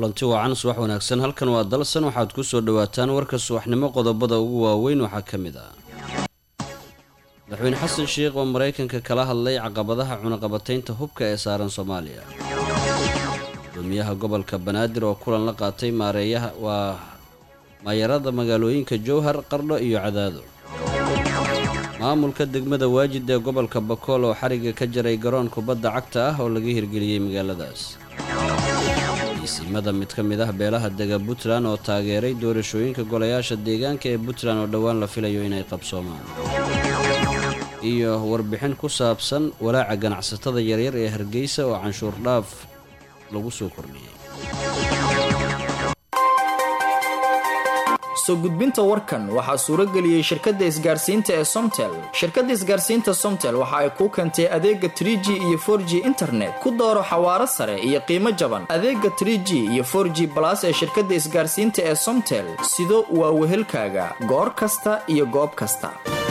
kulanti wacan subax wanaagsan halkan waa dalsan waxaad ku soo dhawaataan warka subaxnimo qodobada ugu waaweyn waxaa ka mid ah madaxweyne xasan sheikh oo maraykanka kala hadlay caqabadaha cunaqabataynta hubka ee saaran soomaaliya gudoomiyaha gobolka banaadir oo kulan la qaatay maareeyaha waa maayarada magaalooyinka jowhar qardho iyo cadaado maamulka degmada waajid ee gobolka bakool oo xariga ka jaray garoon kubadda cagta ah oo laga hirgeliyey magaaladaas iisimada mid ka mid ah beelaha dega puntland oo taageeray doorashooyinka golayaasha deegaanka ee puntland oo dhowaan la filayo inay qabsoomaan iyo warbixin ku saabsan walaaca ganacsatada yaryar ee hargeysa oo canshuur dhaaf lagu soo kordhiyey soo gudbinta warkan waxaa suurageliyey shirkadda isgaarsiinta ee somtel shirkadda isgaarsiinta somtel waxa ay kuu keentay adeega trig iyo for g internet ku dooro xawaaro sare iyo qiimo jaban adeega trg iyo for g balas ee shirkadda isgaarsiinta ee somtel sido waa wehelkaaga goor kasta iyo goob kasta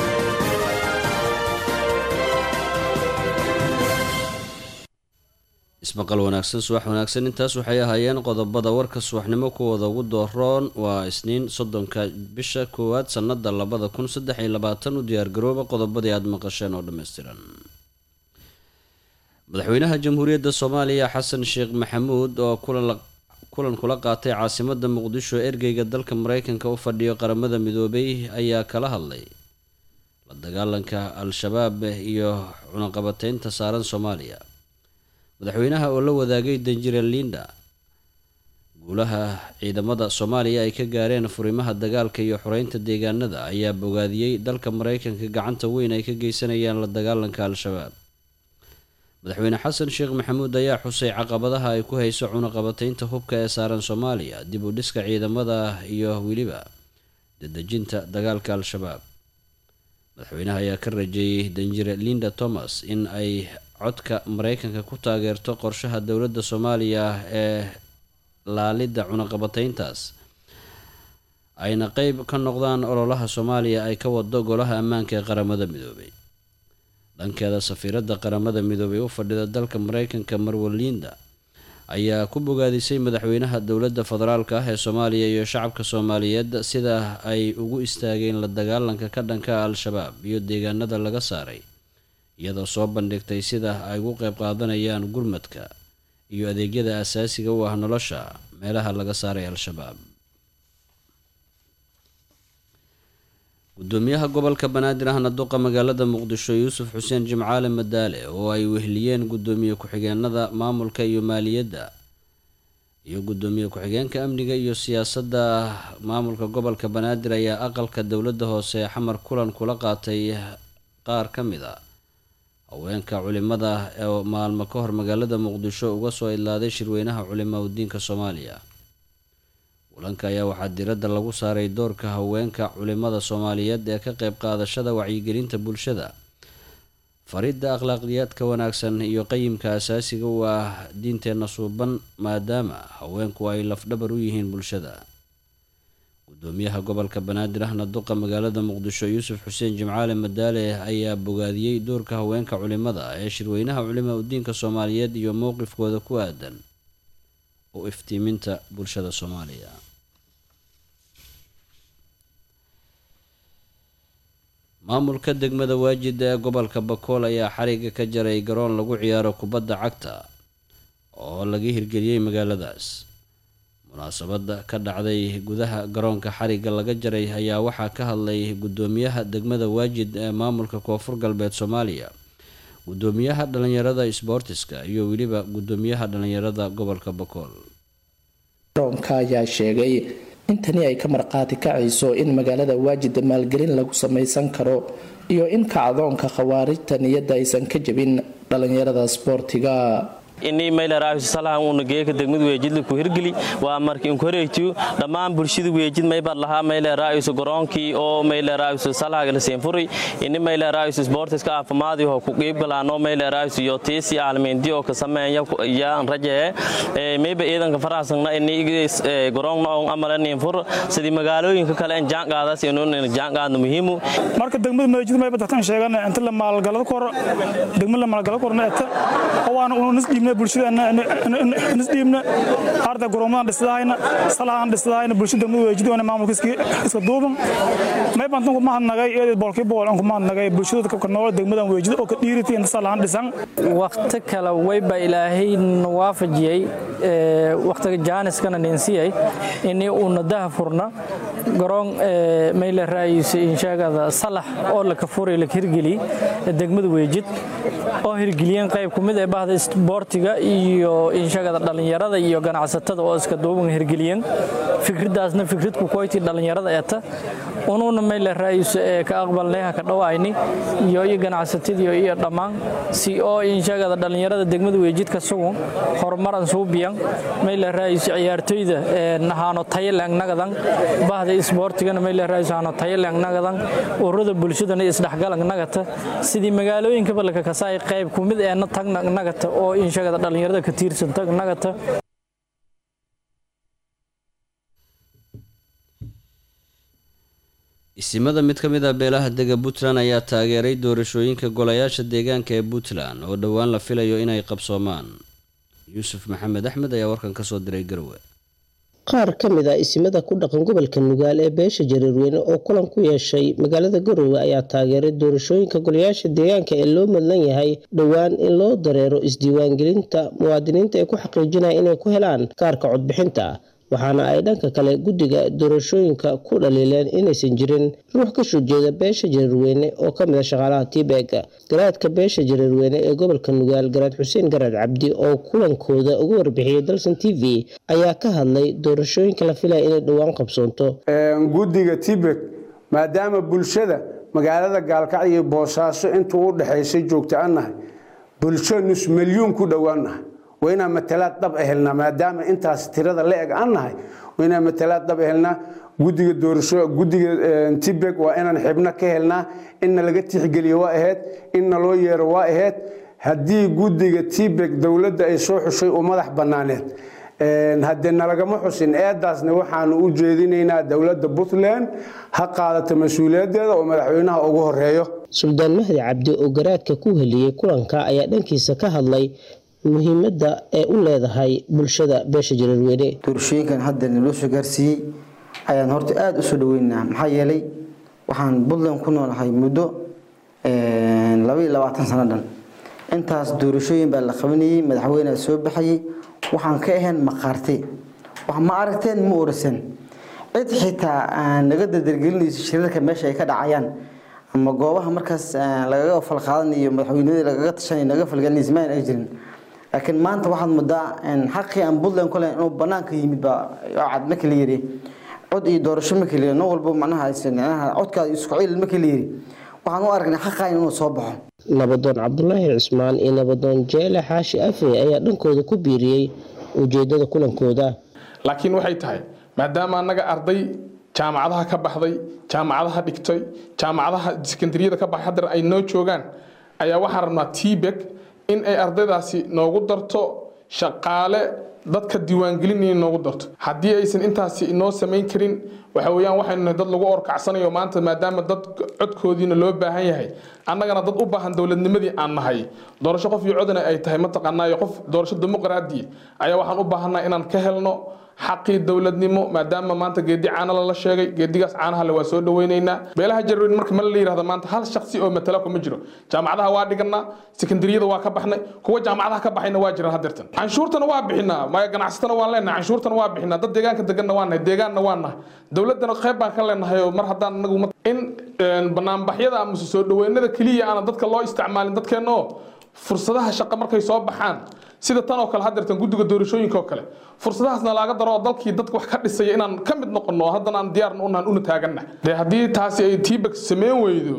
ismaqal wanaagsan subax wanaagsan intaas waxay ahaayeen qodobada warka subaxnimo kuwooda ugu dooroon waa isniin soddonka bisha koowaad sannada labada kun saddex iyo labaatan u diyaargarooba qodobadii aada maqasheen oo dhammaystiran madaxweynaha jamhuuriyadda soomaaliya xasan sheekh maxamuud oo kulan kula qaatay caasimada muqdisho ergeyga dalka mareykanka u fadhiyo qaramada midoobay ayaa kala hadlay la dagaalanka al-shabaab iyo cunaqabateynta saaran soomaaliya madaxweynaha oo la wadaagay danjire linda guulaha ciidamada soomaaliya ay ka gaareen furimaha dagaalka iyo xoreynta deegaanada ayaa bogaadiyey dalka mareykanka gacanta weyn ay ka geysanayaan la dagaalanka al-shabaab madaxweyne xasan sheekh maxamuud ayaa xusay caqabadaha ay ku hayso cunaqabateynta hubka ee saaran soomaaliya dib u dhiska ciidamada iyo weliba dadejinta dagaalka al-shabaab madaxweynaha ayaa ka rajeeyey danjire linda thomas in ay codka mareykanka ku taageerto qorshaha dowladda soomaaliya ee laalidda cunaqabateyntaas ayna qeyb ka noqdaan ololaha soomaaliya ay ka wado golaha ammaanka ee qaramada midoobay dhankeeda safiiradda qaramada midoobay u fadhida dalka mareykanka marwalinda ayaa ku bogaadisay madaxweynaha dowladda federaalka ah ee soomaaliya iyo shacabka soomaaliyeed sida ay ugu istaageen la dagaalanka ka dhanka al-shabaab iyo deegaanada laga saaray iyadoo soo bandhigtay sida ay ugu qeyb qaadanayaan gurmadka iyo adeegyada asaasiga u ah nolosha meelaha laga saaray al-shabaab gudoomiyaha gobolka banaadir ahna duqa magaalada muqdisho yuusuf xuseen jimcaale madaale oo ay wehliyeen gudoomiye ku-xigeenada maamulka iyo maaliyadda iyo gudoomiye ku-xigeenka amniga iyo siyaasadda maamulka gobolka banaadir ayaa aqalka dowladda hoose ee xamar kulan kula qaatay qaar ka mid a haweenka culimada ee maalmo ka hor magaalada muqdisho uga soo idlaaday shirweynaha culimaa udiinka soomaaliya kulanka ayaa waxaa diradda lagu saaray doorka haweenka culimada soomaaliyeed ee ka qeyb qaadashada wacyigelinta bulshada faridda akhlaaqiyaadka wanaagsan iyo qayimka asaasiga u ah diinteenna suuban maadaama haweenku ay lafdhabar u yihiin bulshada gudoomiyaha gobolka banaadir ahna duqa magaalada muqdisho yuusuf xuseen jimcaale madaale ayaa bogaadiyey doorka haweenka culimada ee shirweynaha culimaa udiinka soomaaliyeed iyo mowqifkooda ku aadan u iftiiminta bulshada soomaaliya maamulka degmada waajid ee gobolka bakool ayaa xariga ka jaray garoon lagu ciyaaro kubadda cagta oo laga hirgeliyey magaaladaas munaasabada ka dhacday gudaha garoonka xariga laga jaray ayaa waxaa ka hadlay gudoomiyaha degmada waajid ee maamulka koonfur galbeed soomaaliya gudoomiyaha dhalinyarada sboortiska iyo weliba gudoomiyaha dhalinyarada gobolka bakool garoonka ayaa sheegay in tani ay ka marqaati kacayso in magaalada waajida maalgelin lagu samaysan karo iyo in kacdoonka khawaarijta niyadda aysan ka jebin dhalinyarada sboortiga ini maylaraaysalahan uuna geeka degmada weejidla ku hirgeli waa markii inkoreytu dhammaan bulshada weejid maybar lahaa mayleraayiso garoonkii oo mayleraayiso salahaga la seenfuray ini mayleraayiso sportiska aafimaadii oo ku qiibgalaano mayleraayiso iyo tiisi aalmeenti oo ka sameeya yaan rajee mayba ciidanka faraasagna ini garoonna on amalanin fur sidii magaalooyinka kale in jaanqaadaas inuun jaanqaadna muhiimu marka degmada meejid mayba dadkan sheegan inta la maalgalada kor degmada la maalgalada korna eta oo aan unas dhiibna bulshada nisdhiibna arda goroomadan dhisdahayna salahan dhisdahayna bulshada degmada weejidoona maamulka iska duuban may bantan kuma hadnagay eedid boolkii bool aan kuma hadnagay bulshada ka nool degmadan weejida oo ka dhiirita inta salahan dhisan waqti kale wayba ilaahay waafajiyey waqtiga jaaniskana ninsiyay ini uuna daha furna garoon mayle raayisa inshaagada salax oo laka furay laka hirgeli degmada weejid oo hirgeliyeen qayb ku mid ee bahda isboortiga iyo inshaagada dhallinyarada iyo ganacsatada oo iska duuban hirgeliyeen fikraddaasna fikrad ku koyti dhallinyarada eeta unuuna mayle raayisa ee ka aqbalnayha ka dhawaayni iyo iyo ganacsatadiyo iyo dhammaan si oo inshaagada dhallinyarada degmada weejidka sugun horumaran suubiyan mayle raayisa ciyaartoyda nahaano tayalang nagadan bahda isboortigana mayle raayisa haano tayalang nagadan ururada bulshadana isdhexgalang nagata sidii magaalooyinka balka kasaay qayb ku mid eena tag nagata oo inshaagada dhallinyarada ka tiirsan tag nagata isimada mid ka mid ah beelaha dega puntland ayaa taageeray doorashooyinka golayaasha deegaanka ee puntland oo dhowaan la filayo inay qabsoomaan yuusuf maxamed axmed ayaa warkan kasoo diray garwe qaar ka mid a isimada ku dhaqan gobolka nugaal ee beesha jareerweyne oo kulan ku yeeshay magaalada garowe ayaa taageeray doorashooyinka golayaasha deegaanka ee loo madlan yahay dhowaan in loo dareero isdiiwaangelinta muwaadiniinta ay ku xaqiijinaya inay ku helaan kaarka codbixinta waxaana ay dhanka kale guddiga doorashooyinka ku dhaliileen inaysan jirin ruux ka soo jeeda beesha jareerweyne oo ka mid a shaqaalaha tiibeg garaadka beesha jareerweyne ee gobolka nugaal garaad xuseen garaad cabdi oo kulankooda uga warbixiyey dalsan t v ayaa ka hadlay doorashooyinka la filaya inay dhowaan qabsoonto guddiga tibek maadaama bulshada magaalada gaalkacyo iyo boosaaso intuu u dhexaysay joogta annahay bulsho nus milyuun ku dhowaannahay waa inaan matalaad dhab ehelnaa maadaama intaas tirada la eg aan nahay waa inaan matalaad dhab ehelnaa gudiga doorasho gudiga tibek waa inaan xibno ka helnaa inna laga tixgeliyo waa ahayd inna loo yeero waa ahayd haddii gudiga tibek dowladda ay soo xushay u madax bannaaneed haddee nalagama xusin eedaasna waxaanu u jeedinaynaa dowladda puntland ha qaadato mas-uuliyaddeeda oo madaxweynaha ugu horeeyo suldaan mahdi cabdi oo garaadka ku heliyey kulanka ayaa dhankiisa ka hadlay muhiimadda ee u leedahay bulshada beesha jareerweyne doorashooyinkan hadda naloo soo gaarsiiyey ayaan horta aada usoo dhaweynaa maxaa yeelay waxaan puntland ku noolahay muddo labaiyo labaatan sano dhan intaas doorashooyin baa la qabanayey madaxweynea soo baxayay waxaan ka ahayn maqaarte wax ma aragteen ma orasan cid xitaa aan naga dardargelinayso shirarka meesha ay ka dhacayaan ama goobaha markaas lagaga falqaadanayo madaxweynadii lagaga tashanay naga falgelinaysa ma ay jirin laakiin maanta waxaad moodaa xaqii aan puntland ku leyn inuu banaanka yimid baa cad markii la yiri cod iyo doorasho markii la yiri nin walba macnaha codkaada isku ciil markii la yiri waxaan u aragnay xaqaa inuu soo baxo nabadoon cabdulaahi cismaan iyo nabadoon jeele xaashi afe ayaa dhankooda ku biiriyey ujeedada kulankooda laakiin waxay tahay maadaama annaga arday jaamacadaha ka baxday jaamacadaha dhigtay jaamacadaha sekondariyada ka baxay haddana ay noo joogaan ayaa waxaan rabnaa tbek in ay ardaydaasi noogu darto shaqaale dadka diiwaangelinaya noogu darto haddii aysan intaasi inoo samayn karin waxa weeyaan waxaynu nahay dad lagu orkacsanayo maanta maadaama dad codkoodiina loo baahan yahay annagana dad u baahan dowladnimadii aan nahay doorasho qof iyo codana ay tahay mataqaanaayo qof doorasho dimuqraadi ayaa waxaan u baahannaha inaan ka helno xaqii dowladnimo maadaama maanta geedi caana lala sheegay geedigaas caanaha le waa soo dhaweynaynaa beelaha jarweyn marka ma la yirahdo maanta hal shaksi oo matala kuma jiro jaamacadaha waa dhiganaa sekondariyada waa ka baxnay kuwa jaamacadaha ka baxayna waa jiraan hadeertan canshuurtana waa bixinaa maya ganacsatana waan leenahay canshuurtana waa bixinaa dad deegaanka deganna waa nahay deegaanna waa nahay dowladana qayb baan ka leenahay oo mar haddaan anagu in banaanbaxyada amase soo dhaweynada keliya aana dadka loo isticmaalin dadkeenna oo fursadaha shaqo markay soo baxaan sida tan oo kale hadeertan guddiga doorashooyinka oo kale fursadahaasna laaga daro oo dalkii dadka wax ka dhisaya inaan ka mid noqono haddana aan diyaarna unahan una taaganna dee haddii taasi ay tiibak sameyn weydo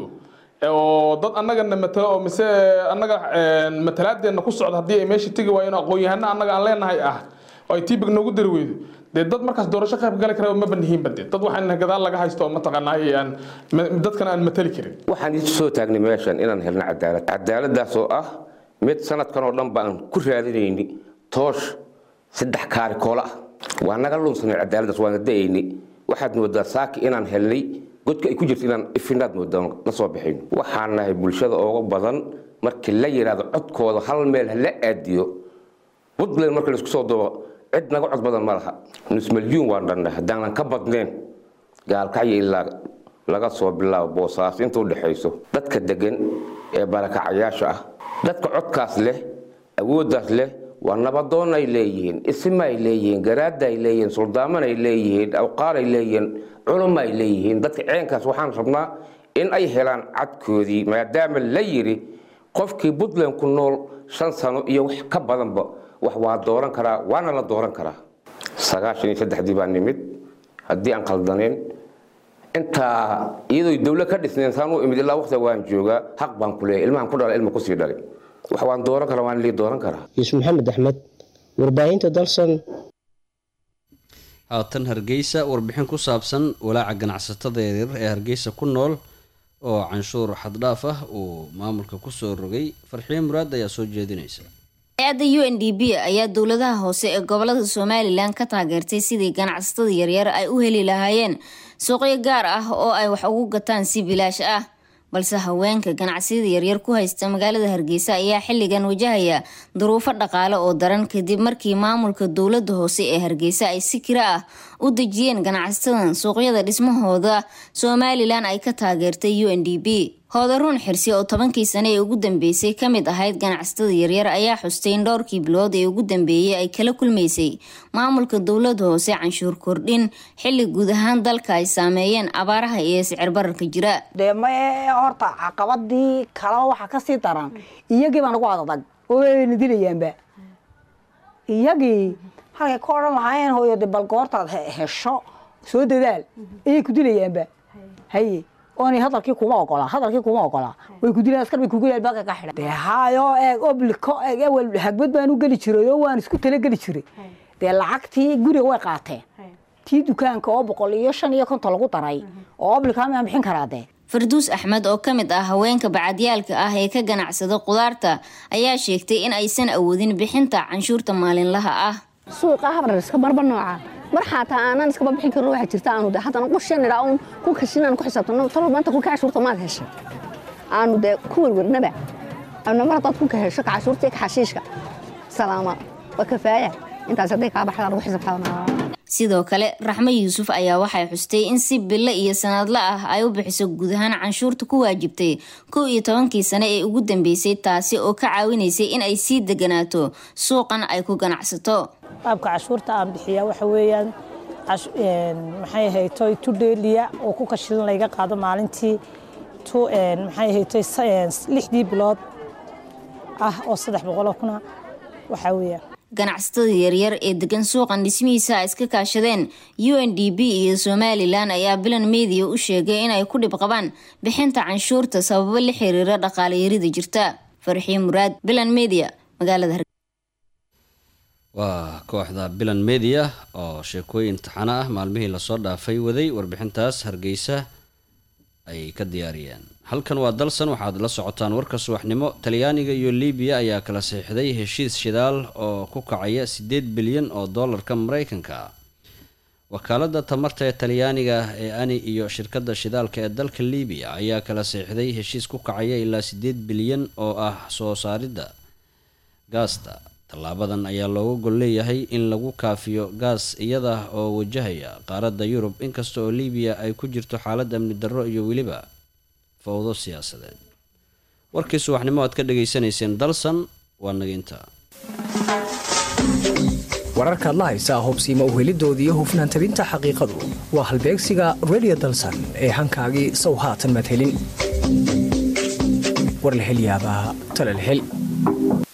oo dad annagana matalo oo mise annaga matalaadeena ku socda haddii ay meesha tegi waayeen aqoon-yahana annaga aan leenahay ah oo ay tiibak noogu dari weydo dee dad markaas doorasho qayb gali kara ma banihiinba dee dad waxaan gadaal laga haysto oo mataqaanaaye aan dadkana aan matali karin waxaan isu soo taagnay meeshan inaan helno cadaalad cadaaladaas oo ah mid sanadkan oo dhan baan ku raadinayni toosh saddex kaari koola ah waa naga lunsanay cadaaladdaas waana da'ayni waxaad moodaa saaki inaan helnay godka ay ku jirto inaan ifinaad moodaa la soo baxayno waxaan nahay bulshada ooga badan markii la yidhaahdo codkooda hal meel hala aadiyo puntland marka laisku soo dubo cid naga cod badan ma laha nus milyuun waan dhannay haddaanan ka badnayn gaalkacyo ilaa laga soo bilaabo boosaaso inta u dhexayso dadka degan ee barakacayaasha ah dadka codkaas leh awooddaas leh waa nabadoon ay leeyihiin isma ay leeyihiin garaada ay leeyihiin suldaaman ay leeyihiin awqaar ay leeyihiin culamo ay leeyihiin dadka ceenkaas waxaan rabnaa in ay helaan cadkoodii maadaama la yidhi qofkii puntland ku nool shan sano iyo wax ka badanba wax waa dooran karaa waana la dooran karaa sagaashan iyo saddexdii baa nimid haddii aan khaldanayn intaa iyadoo dawlad ka dhisnayn saan u imid ilaa waqtiga waan joogaa xaq baan ku leeyahay ilmahan ku dhalay ilma kusii dhalay wax waan dooran karaa waan lii dooran karaa yuusuf maxamed axmed warbaahinta dalsan haatan hargeysa warbixin ku saabsan walaaca ganacsatada yaryar ee hargeysa ku nool oo canshuur xaddhaaf ah uu maamulka kusoo rogay farxiyo muraad ayaa soo jeedinaysa hay-adda u n d b ayaa dowladaha hoose ee gobolada somalilan ka taageertay sidii ganacsatada yaryar ay u heli lahaayeen suuqyo gaar ah oo ay wax ugu gataan si bilaash ah balse haweenka ganacsiyada yaryar ku haysta magaalada hargeysa ayaa xilligan wajahaya duruufo dhaqaale oo daran kadib markii maamulka dowlada hoose ee hargeysa ay si kira ah u dejiyeen ganacsatada suuqyada dhismahooda somalilan ay ka taageertay u n d b hoodaruun xirsi oo tobankii sane ee ugu dambeysay ka mid ahayd ganacsatada yaryar ayaa xustay in dhowrkii bilood ee ugu dambeeyay ay kala kulmaysay maamulka dowlada hoose canshuur kordhin xilli guud ahaan dalka ay saameeyeen abaaraha iyo sicir bararka jira dee mae horta caqabadii kalaba waxaa kasii daran iyagii baa nagu adadag oo ayna dilayaanba iyagii halkay ka odhan lahaayeen hooyo de bal goortaad hesho soo dadaal ayay ku dilayaanba haye oonay hadalkii kuma ogolaa hadalkii kuma ogolaa way ku dilaan askar bay kugu yaal baalka ka xidhan dee haayoo eeg obliko eeg ewel hagbad baan u geli jiray oo waan isku talageli jiray dee lacagtii guriga way qaateen tii dukaanka oo boqol iyo shan iyo konton lagu daray oo oblika maan bixin karaa dee farduus axmed oo ka mid ah haweenka bacadyaalka ah ee ka ganacsada qudaarta ayaa sheegtay in aysan awoodin bixinta canshuurta maalinlaha ah suuqa habrar iska barba nooca mar xataa aanan iskaba bixin karin waxaa jirta aanu de haddana qushan idhaa uun ku kashin aan ku xisaabtano talo maanta kulka cashuurta maad heshay aanu dee ku werwernaba aanu mar haddaad kulka hesho kacashuurta iyo kaxashiishka salaama waa kafaaya intaas hadday kaa baxdaa lagu xisaabtaanaa sidoo kale raxmo yuusuf ayaa waxay xustay in si bille iyo sanadla ah ay u bixiso guud ahaan canshuurta ku waajibtay kow iyo tobankii sane ee ugu dambeysay taasi oo ka caawinaysay in ay sii deganaato suuqan ay ku ganacsato qaabka cashuurta aan bixiyaa waxa weeyaan maxay ahaytoy tu dheeliya oo ku kashidan layga qaado maalintii tu maxay ahaytoy lixdii bilood ah oo saddex boqoloo kuna waxaa weeyaan ganacsatada yaryar ee degan suuqan dhismihiisa ay iska kaashadeen u n d b iyo somalilan ayaa bilan media u sheegay inay ku dhib qabaan bixinta canshuurta sababo la xiriira dhaqaalayarida jirta farxiyo muraad bilan media magaalada waa kooxda bilan media oo sheekooyin taxano ah maalmihii lasoo dhaafay waday warbixintaas hargeysa ay ka diyaariyeen halkan waa dalsan waxaad la socotaan warka subaxnimo talyaaniga iyo libiya ayaa kala saxiixday heshiis shidaal oo ku kacaya siddeed bilyan oo doolarka mareykanka wakaalada tamarta ee talyaaniga ee ani iyo shirkadda shidaalka ee dalka libiya ayaa kala saxiixday heshiis ku kacaya ilaa siddeed bilyan oo ah soo saaridda gaasta tallaabadan ayaa looga gol leeyahay in lagu kaafiyo gaas iyada oo wajahaya qaaradda yurub inkasta oo libiya ay ku jirto xaalad amni darro iyo weliba fowdo siyaasadeed warkii subaxnimo aad ka dhagaysanayseen dalsan waa naginta wararkaad la haysaa hubsiima uhelidoodii iyo hufnaan tabinta xaqiiqadu waa halbeegsiga radio dalsan ee hankaagii sow haatan madhelin warlahelyaabaa talalhel